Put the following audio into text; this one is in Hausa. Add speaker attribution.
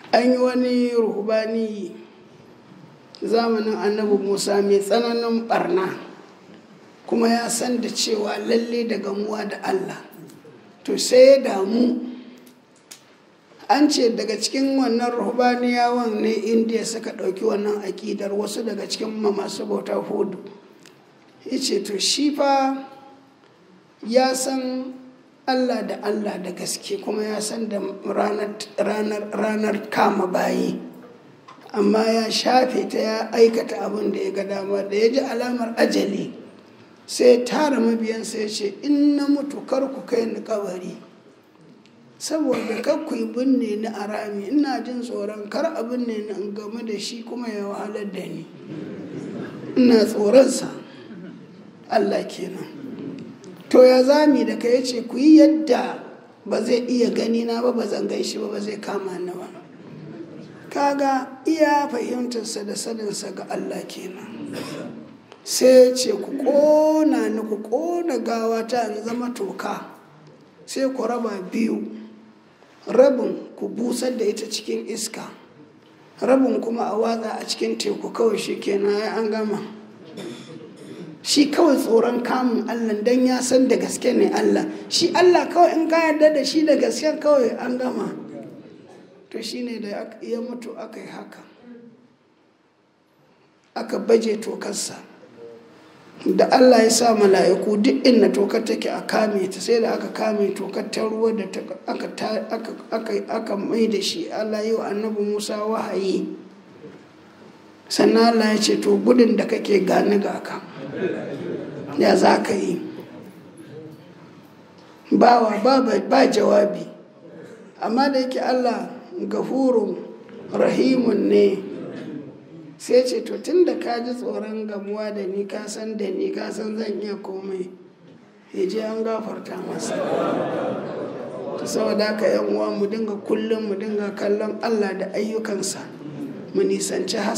Speaker 1: an yi wani ruhubani zamanin annabi musa mai tsananin barna kuma ya san da cewa lalle da gamuwa da allah to sai ya damu an ce daga cikin wannan ruhubaniyawan ne indiya suka ɗauki wannan aƙidar wasu daga cikin masu bauta hudu ya ce to shi fa ya san allah da allah da gaske kuma ya san da ranar kama bayi amma ya shafe ta ya aikata abin da ya ga dama da ya ji alamar ajali sai tara mabiyansa ya ce in na mutu kar ku kai ni kabari saboda kar ku yi binne ni a rami ina jin tsoron kar a binne ni in game da shi kuma ya wahalar da ni ina tsoronsa allah kenan to ya zami da ka yace ku yi yadda ba zai iya gani na ba ba zan gan shi ba ba zai kama ni ba kaga iya fahimtarsa da saninsa ga Allah kenan sai ce ku ƙona ni ku ƙona gawa ta in zama toka sai ku raba biyu rabin ku busar da ita cikin iska rabin kuma a watsa a cikin teku kawai shi kenan ya an gama shi kawai tsoron kamun Allah don ya san da gaske ne Allah shi Allah kawai in ka yarda da shi da gaske kawai an gama to shine da ya mutu aka yi haka aka baje tokarsa da allah ya sa mala'iku duk inda tokar take a kame ta sai da aka kame tokar ta ruwa da aka mai da shi allah yi wa annabi musa wahayi sannan allah ya ce to gudun da kake gani ga ka ya za ka yi bawa ba jawabi amma da yake allah gafurun rahimun ne sai ce to tun da ka ji tsoron gamuwa da ni ka san da ni ka san zan iya komai ya je an gafarta masa saboda haka yan uwa mu dinga kullum mu dinga kallon allah da ayyukansa mu nisanci